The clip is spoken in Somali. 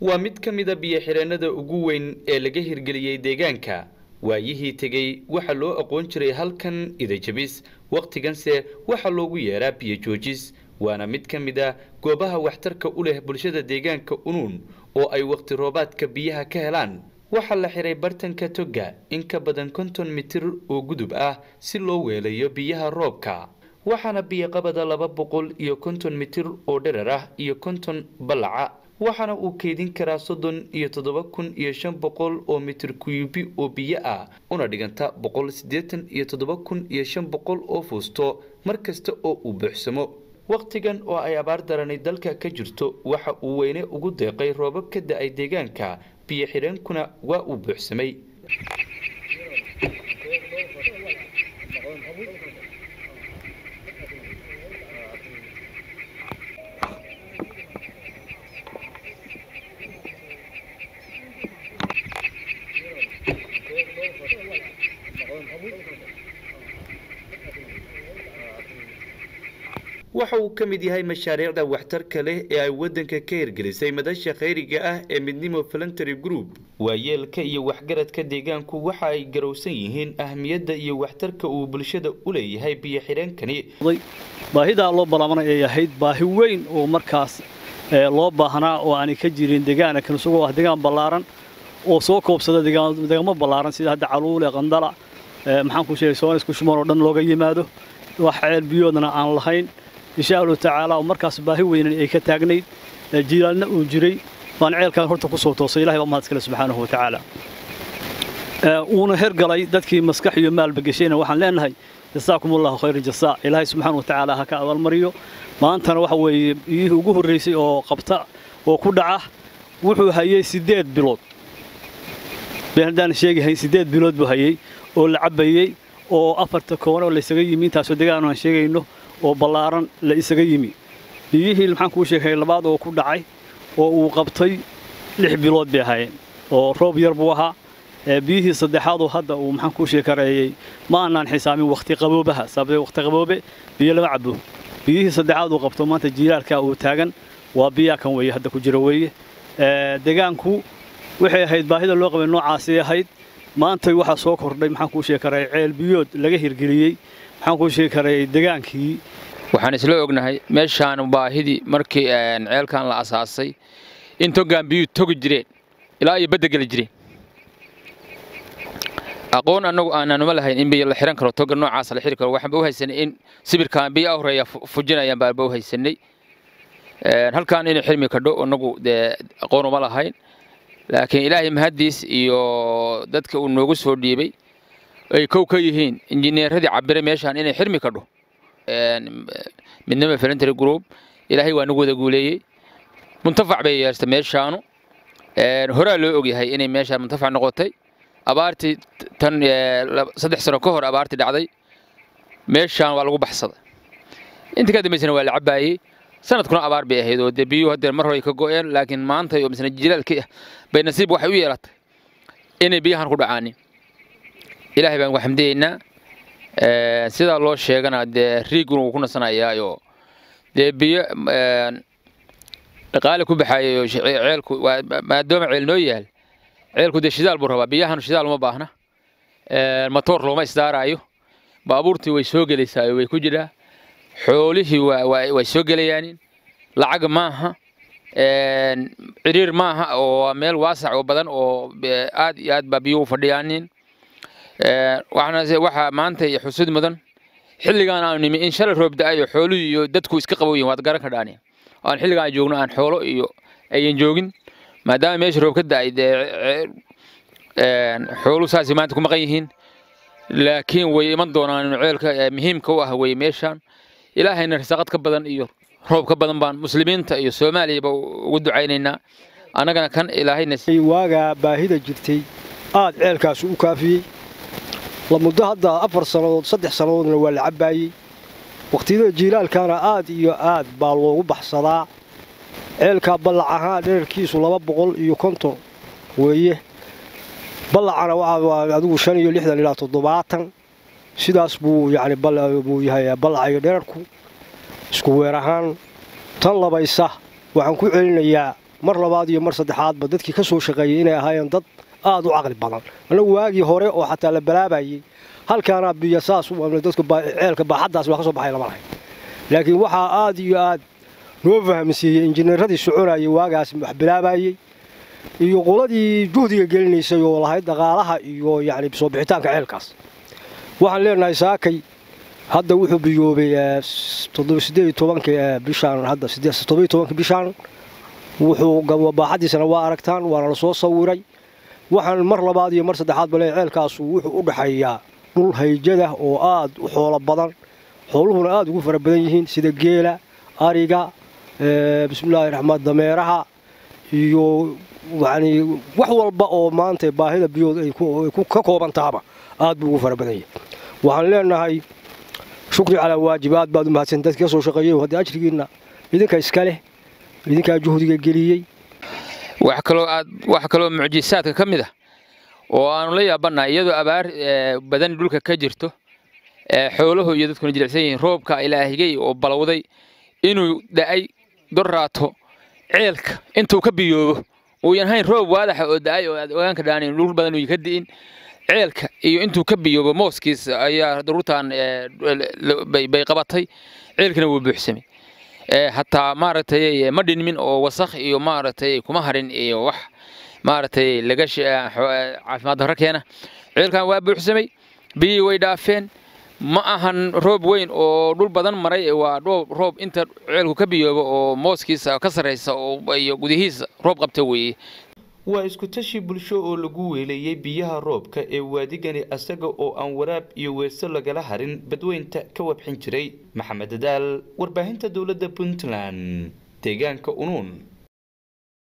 waa mid ka mida biyo-xireennada ugu weyn ee laga hirgeliyey deegaanka waayihii tegey waxaa loo aqoon jiray halkan idajabis wakhtiganse waxaa loogu yeeraa biyo joojis waana mid ka mid a goobaha waxtarka u leh bulshada deegaanka unuun oo ay wakhti roobaadka biyaha ka helaan waxaa la xiray bartanka togga in ka badan konton mitir oo gudub ah si loo weelayo biyaha roobka waxaana biyoqabada laba boqol iyo konton mitir oo dherar ah iyo konton ballaca waxaana uu keydin karaa soddon iyo toddoba kun iyo shan boqol oo mitir kuyubi oo biyo ah una dhiganta boqol siddeetan iyo toddoba kun iyo shan boqol oo fuusto mar kasta oo uu buuxsamo wakhtigan oo ay abaar darani dalka ka jirto waxa uu weyne ugu deeqay roobab ka da-ay deegaanka biyo xidheenkuna waa uu buuxsamay waxa uu ka mid yahay mashaariicda waxtarka leh ee ay waddanka ka hirgelisay madasha khayriga ah ee midnimo voluntary group waayeelka iyo waxgaradka deegaanku waxa ay garowsan yihiin ahmiyadda iyo waxtarka uu bulshada u leeyahay biyo xidheenkani baahidaa loo balaamanay ay ahayd baahi weyn oo markaas loo baahnaa oo aanay ka jirin deegaanakan isagoo ah deegaan ballaaran oo soo koobsada deegaamo ballaaran sida hadda caluule qandala maxaan ku sheegay soonis kushmoon oo dhan looga yimaado wax ceel biyoodna aan lahayn insha allahu tacaala oo markaas baahi weynan ay ka taagnayd jiilaalna uu jiray baan ceelkaan horta ku soo toosay ilahay baa mahad iskale subxaanahu wa tacaala uuna hergalay dadkii maskax iyo maalba geshayna waxaan leenahay jasaakum allahu khayra jasaa ilaahay subxaana wa tacaala ha ka abaalmariyo maantana waxa weeye biyihii ugu horraysay oo qabta oo ku dhaca wuxuu hayey siddeed bilood been haddaan sheegahayn siddeed bilood buu hayey oo la cabbayey oo afarta koone oo laysaga yimi intaasoo degaan aan sheegayno oo ballaaran la isaga yimi biyihii maxaan kuu sheegay labaad oo ku dhacay oo uu qabtay lix bilood bay ahaayeen oo roob yar buu ahaa biyihii saddexaadoo hadda uu maxaan kuu sheekareeyey ma aanaan xisaamin wakhti qaboobaha sababtee wakhti qaboobe biyo lama cabo biyihii saddexaad uu qabto maanta jiilaalka uu taagan waa biyaa kan weeye hadda ku jira weeye deegaanku waxay ahayd baahida loo qabay noocaasay ahayd maantay waxaa soo kordhay maxaan kuu sheekareeyey ceel biyood laga hirgeliyey maxaan kuu sheegi karay degaankii waxaan isla ognahay meeshaan baahidii markii ceelkan la asaasay in togaan biyuu togi jireen ilaa iyo badda geli jireen aqoon annagu aananuma lahayn in biyo la xihan karo toga noocaas la xiri karo waxaanba u haysanay in sibirkaan biyo horeeya fujinayaan baanba u haysanay halkaan inay xirmi kadho annagu dee aqoon uma lahayn laakiin ilaahay mahaddiis iyo dadka uu noogu soo dhiibay ay kow ka yihiin injineeradii cabiray meeshaan inay xirmi kadho midnimo voluntary group ilaahay waa nagu wada guuleeyey muntafac bay yeertay meeshaanu horaa loo ogyahay inay meeshaan muntafac noqotay abaartii tan saddex sano ka hor abaartii dhacday meeshaan waa lagu baxsaday intii ka dambaysana waa la cabbaayey sanadkuna abaar bay ahayd oo dee biyuhu haddee mar hore ay ka go'een laakiin maanta oo misna jilaalkii ah bay nasiib waxay u yeelatay inay biyahan ku dhacaanin ilaahay baan ugu xamdiyeynaa sidaa loo sheegana dee riiguna wuu ku nasanayaayoo dee biyo dhaqaale ku baxaayay ceelku maadaama ceel noo yaal ceelku dee shidaal buu rabaa biyahan shidaal uma baahna matoor looma isdaaraayo baabuurtii way soo gelaysaayo way ku jiraa xoolihii way soo gelayaanin lacag maaha ciriir maaha oo meel waasac oo badan oo aad iyo aad baa biyuhu fadhiyaanin waxaa maanta iyo xusud mudan xilligaan aanu nimi in shalay roob da-ayo xooluhu iyo dadku iska qaboyin waad garan kadhaani aan xilligaan joogno aan xoolo iyo ayan joogin maadaama meesha roob ka da-ay dee xooluhu saasay maanta ku maqan yihiin laakiin way iman doonaan ceelka muhiimka u ah wey meeshaan ilaahayna risaaqad ka badan iyo roob ka badan baan muslimiinta iyo soomaaliyaba ugu ducaynaynaa annagana kan ilaahayna waagaa baahida jirtay aad ceelkaas u kaafiyey la muddo hadda afar sannadood saddex sannadoodna waa la cabbaayey wakhtiyada jiilaalkana aad iyo aad baa loogu baxsadaa ceelkaa ballac ahaan dherarkiisu laba boqol iyo konton weeye ballacana waa adigu shan iyo lixdan ilaa toddobaatan sidaas buu yacni buu yahay ballacayo dherarku isku weer ahaan tan labaysa waxaan ku celinayaa mar labaad iyo mar saddexaadba dadkii ka soo shaqeeyey inay ahaayeen dad aad u caqli badan annagu waagii hore oo xataa la balaabayey halkaana biyo saas dadku ceelka baaxaddaas waa ka soo baxay lama lahayn laakiin waxaa aad iyo aad noo fahamsiiyey injineeradii soconayay waagaas wax bilaabayey iyo qoladii juhdiga gelinaysay oo lahayd dhaqaalaha iyo yacni soo bixitaanka ceelkaas waxaan leenahay saakay hadda wuxuu biyoobay sideed tobanka bishaan hadda toddobiyo tobanka bishaan wuxuu baaxaddiisana waa aragtaan waana la soo sawiray waxaan mar labaad iyo mar saddexaad bale ceelkaasu wuxuu u dhaxeeyaa dhul hayjada oo aad u xoolo badan xooluhuna aad ugu fara badan yihiin sida geela ariga bismillahi raxmaan dameeraha iyo yacni wax walba oo maanta baahida biyood ay ka kooban tahaba aad buu ugu fara badan yahay waxaan leenahay shukri calaa waajib aad baad u mahadsan dadka ka soo shaqeeyey haddii ajrigiinna idinka iska leh idinkaa juhdiga geliyey wax kaloo aad wax kaloo mucjisaadka ka mid ah oo aanu la yaabannahay iyadoo abaar badan dhulka ka jirto xooluhu iyo dadkuna jilicsan yihiin roobka ilaahigay oo balowday inuu da'ay dorraato ceelka intuu ka biyoobo uuyan hayn roob waadaxa oo da'ay oo aad ogaanka dhaanin dhul badan uuyan ka di'in ceelka iyo intuu ka biyoobo mooskiisa ayaa daruurtan bay qabatay ceelkina wuu buuxsamay hataa maaragtay ma dhinmin oo wasakh iyo maaragtay kuma harin iyo wax maaragtay laga caafimaad darro keena ceelkan waa buuxsamay biyii way dhaafeen ma ahan roob weyn oo dhul badan maray waa roob inta ceelku ka biyoobo oo mooskiisa ka sarraysa iyo gudihiisa roob qabta weeye waa isku tashi bulsho oo lagu weeleeyey biyaha roobka ee waadigani asaga oo aan waraab iyo weerso lagala harin badweynta ka wabxin jiray maxamed dadaal warbaahinta dowladda puntland deegaanka unuun